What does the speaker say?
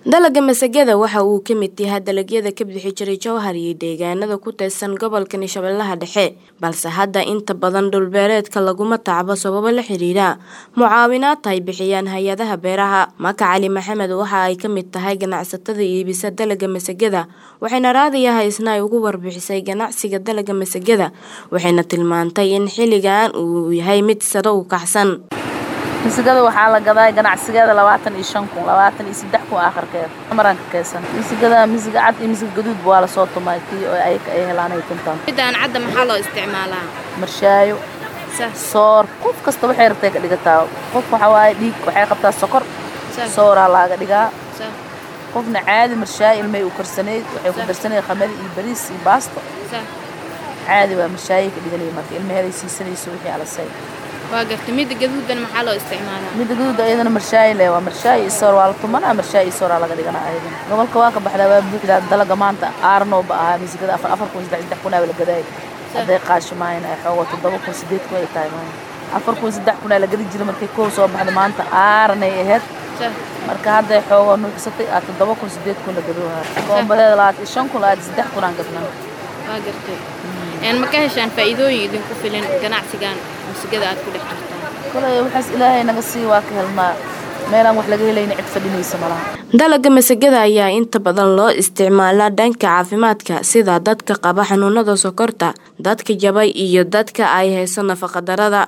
Dalagga masagada waxa uu ka mid yahay dalagyada ka bixi jiray jawhar iyo deegaanada ku teedsan gobolka Shabeellaha Dhexe balse hadda inta badan dhul beereedka laguma tacbo sababo la xiriira mucaawinaadka ay bixiyaan hay-adaha beeraha Maka Cali Maxamed waxa ay ka mid tahay ganacsatada iibisa dalagga masagada waxayna raadiyo haysna ay ugu warbixisay ganacsiga dalagga masagada waxayna tilmaantay in xilligan uu yahay mid sare u kacsan misigada waxaa la gadaa ganacsigeeda labaatan iyo shan kun labaatan iyo saddex kun aakhirkeeda maran ka kaysan misigada misiga cad iyo misiga gaduud waa lasoo tumay kii oo ay ay helaan ay tuntaan midaan cadda maxaa loo isticmaalaa marshaayo soor qof kasta waxay rabtay ka dhigataa qof waxa waaye dhiig waxay qabtaa sokor sooraa laaga dhigaa qofna caadi marshaayo ilmay u karsaneyd waxay ku darsaneyd khamadi iyo bariis iyo baasto caadi waa marshaayo ka dhiganaya marka ilmaheeday siisanayso wixii alasay waa garta midda gaduudan maxaa loo isticmaalaa midda gaduuda ayadana marshaayo leh waa marshaayo iyo soor waa la tumanaa marshaayo iyo sooraa laga dhiganaa ayadana gobolka waa ka baxdaa waa buuxdaa dalaga maanta aarnooba ahaa misigada afar afar kun saddex saddex kun aa la gadaay hadday qaashi maayan ay xoogo toddoba kun sideed kun ay tahay maayan afar kun saddex kun aa la gadi jira markay kow soo baxda maanta aaranay ahayd marka hadday xoogo nuuxsatay aa toddoba kun sideed kun la gadoohaa koombadeeda labaatan iyo shan kun labaatan saddex kun aan gadnaa waa gartay ma ka heshaan faa'iidooyin idinku filan ganacsigan musigada aad ku dhex jirtaan kolay waxaas ilaahay naga sii waa ka helnaa meelaan wax laga helayna cid fadhinaysa malaha dalagga masagada ayaa inta badan loo isticmaalaa dhanka caafimaadka sida dadka qaba xanuunada sokorta dadka jabay iyo dadka ay hayso nafaqadarada